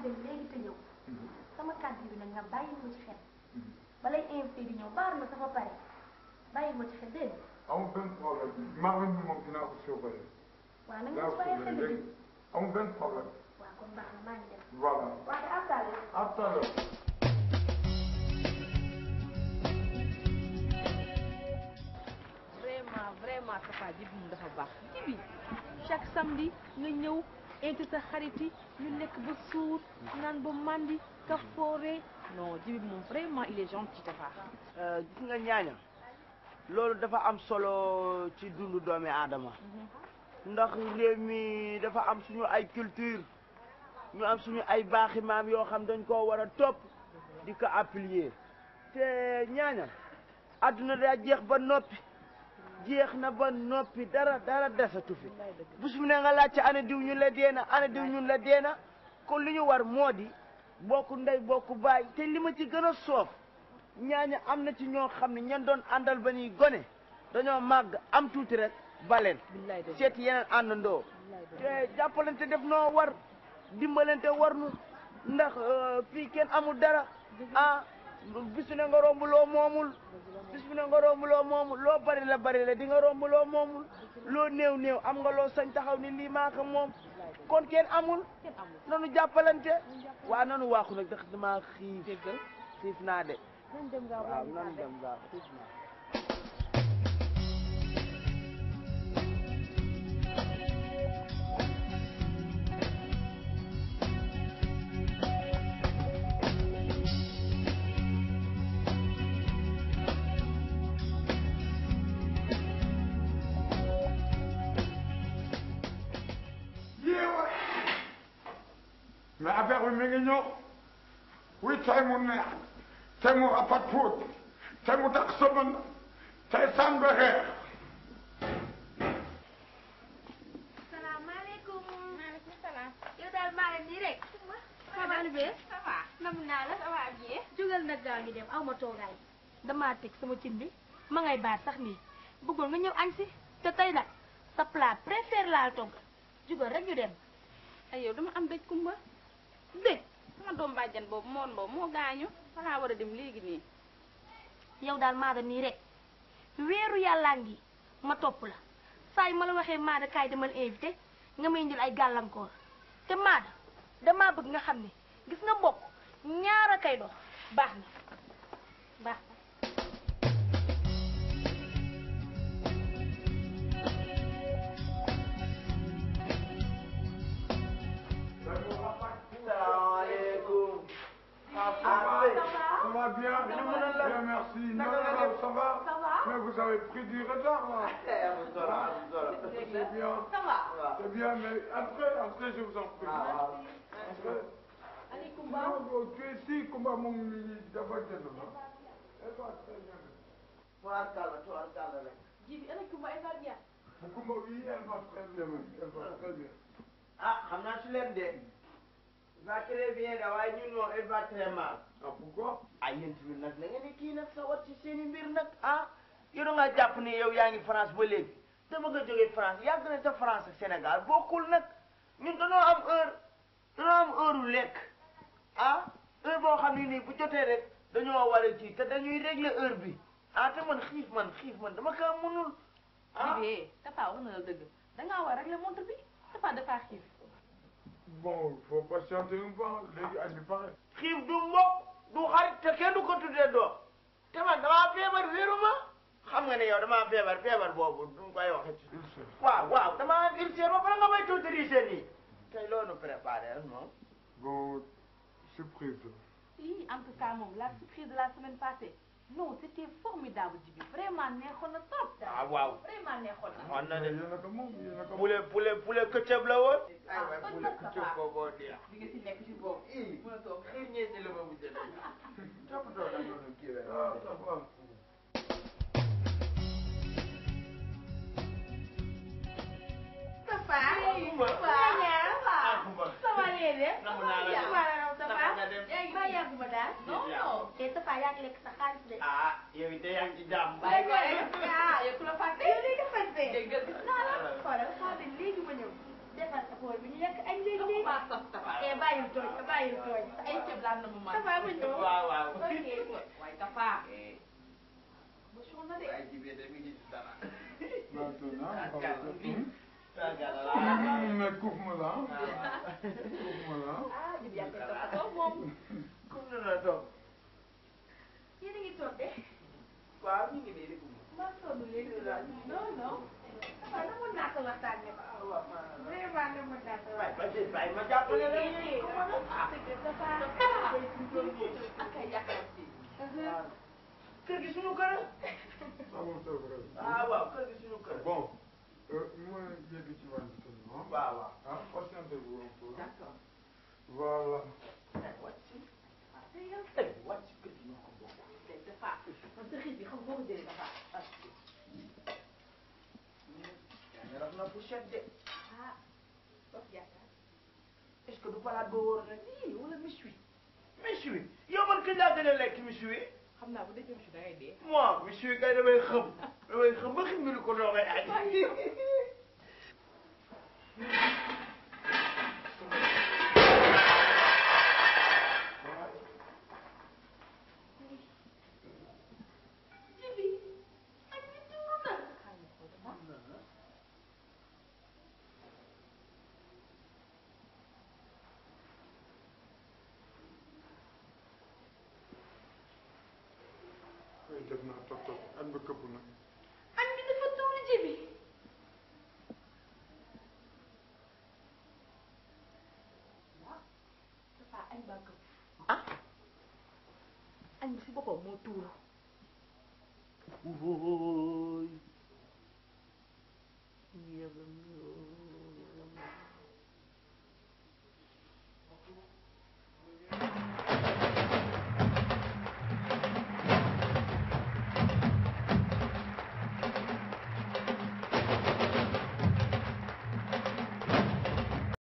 dem léegi te ñëw sama kàddu bi nag nga bàyyi ma ci xel balay invité di ñëw baar ma safa pare bàyyi ma ci xel dégg nga amul benn problème marine bi moom dinaa ko surveiller. waaw na nga dinaa ci ko bàyyi xel surveiller de léegi amul benn problème. waaw kon baax na maa ngi dem voilà waaye après à tout à l'heure. vraiment vraiment Tafa ji bi dafa baax ji bi chaque samedi nga ñëw invité sa xarit yi ñu lekk ba suur naan ba mandi ka foore non ji bi moom vraiment il est gentil Tafa gis nga ñaaña loolu dafa am solo ci dundu doomi aadama ndax réew mi dafa am suñu ay culture ñu am suñu ay baaxi maam yoo xam dañ koo war a topp di ko appliquer te ñaaña àdduna daa jeex ba noppi jeex na ba noppi dara dara desatu fi bu su ne nga laajte ana diw ñun la deena ana diw ñun la deena kon li ñu war moo di bokk ndey bokk baay te li ma ci gën a soof ñaaña am na ci ñoo xam ne ñan doon àndal ba ñuy gone dañoo màgg am tuuti rek baleen billaay dëgg seeti yeneen àndandoo te jàppalante def noo war dimbalante war nu ndax euh, fii kenn amul dara ah bisu ne nga romb loo moomul bis bu ne nga romb loo moomul loo bari la bari la di nga romb loo moomul loo néew néew am nga loo sañ taxaw ni lii maa ko moom kon kenn amul kenn amul nanu jàppalante waa nanu waaxu nag ndax dama xiif déggal xiif naa de nañ dem gaaw waaw nanu dem gaaw xiif naa yeewa mais affaire bi mi ngi ñëw oui tey mu neex tey mu rafet tuuti tey mu tax sëmën tey sànq xeex salaamaaleykum maaleykum salaam yow daal maa leen nii rek ça va Alioune ça va nam naa la ça va bien jógal nag gaaw ñu dem aw ma toogaay damaa teg sama cin bi ma ngay baat sax nii bëggoon nga ñëw añ si te tey nag sa plat préféré laa togg jógal rek ñu dem ay yow dama am dëj kumba dégg sama doom bàjjan boobu moon boobu moo gaañu falaa war a dem léegi nii yow daal maada nii rek weeru yàllaa ngi ma topp la saa yu ma la waxee maada kaay demal invité nga may indil ay gàllankoor te maada damaa bëgg nga xam ne gis nga mbokk ñaara kay dox baax na baax na salaamaaleykum Ça va bien Bien, merci. Non, non, non, ça va Mais vous avez pris du retard, là. C'est bien. C'est bien, mais après, après, je vous en prie. Après. Non, tu es ici, comment mon d'abord Elle va très bien. tubaarkàlla tubaarkàlla rek ji bi ana Kumba elle va bien Kumba, oui, elle va très bien, elle va très bien. ah xam naa su leen de va très bien da waaye ñun moom elle va très mal Ah, pourquoi ah yéen tamit nag na ngeen di kii nag sa wat ci seen i mbir nag ah yow da ngaa jàpp ni yow yaa ngi France ba léegi te ba nga jógee France yàgg na te France ak Sénégal bokkul nag ñun dañoo am heure dañoo am heure u lekk ah heure boo xam ne nii bu jotee rek dañoo war a ci te dañuy régler heure bi ah te man xiif man xiif man dama kaa mënul ah ji Tafa wax na la dëgg dangaa war rek la montre bi Tafa dafa xiif Bon, il faut patienter un peu. Léegi añ bi pare. xiif du mbokk du xarit te kenn du ko tuddee doom te man damaa feebar wéru ma xam nga ne yow damaa feebar feebar boobu du koy waxe ci waaw waaw damaa am ulcère ba pare nga may tuuti nii tey loolu préparé rek moom Bon, surprise. Oui, en tout cas, moom, la surprise de la semaine passée, non, c'était formidable, Djibi. Vraiment, neexoon na trop. ah waaw Vraiment neexoon na. on na de Yéen a ko moom, yéen a ko moom. poulet poulet poulet këccëb la woon ay Ah, waay kon poulet nag ça këccëb va. booboo neex Di nga si nekk ci boobu. ii Mën a toog. xiir ñee si la ma bu jël toppatoo na noonu kii rek Ah, ça va. Tafa Kumba. waaw Kumba. sama léegi Namm naa la de. sama la raw Tafa Naka nga dem? maa yàggu ma daal Non, non. te Tafa yaa ngi lekk sa xaalis de ah yow it yaa ngi ci jàmm Bàyyi ko rek. Ah, yow ku la fàtte. yow léegi fàtte Dégg nga gis naa la. xoolal xaaral léegi ma ñëw defal sa bool bi ñu lekk añ léegi léegi. eh bàyyil tooñ bàyyil tooñ. ay ceeb laa na mu man Tafa ma ñëw. waaw waaw ok. waaye Tafa ba soxna de ay jibee de mi ngi ci dara Maintenant, on va le Tagala. Mais coupe-moi là. Coupe-moi là. ah jibi yaa koy toppatoo moom Comme na la toog. yéen a ngi toog de. waaw mi ngi nii di ko maa sonn léegi non non. waaw na mën naa ko waxtaan ne ko. vraiment na mën naa ko Waay waxtaan. ba tey bàyyi ma jàppale la. ak ay yàqal si Kër gi suñu kër. Ça va, c'est vrai. ah waaw kër gi suñu kër. Bon, euh, moi, j'ai vu tu vas le tenir. waaw waaw. Hein, patientez-vous un peu. d'accord Voilà. Eh, wàcc. Eh, wàcc kër gi ñoo ko bokk. tey Tafa man sa xiit bi xam nga boo ko jëlee Tafa yaa ngi raf na fourchette de. ah wax yaakaar est-ce que du palaat boo wóor na ii wala méchoui méchoui yow man kañ laa gën a lekk méchoui xam naa bu dee méchoui da ngay dee moi méchoui kay damay xam damay xam ba ximbilu ko doogay añ Oui, def naa toog toog añ ba këpp na. añ bi dafa tuuru ji bi. Tafa añ baa këpp ah añ bi si boppam moo tuuru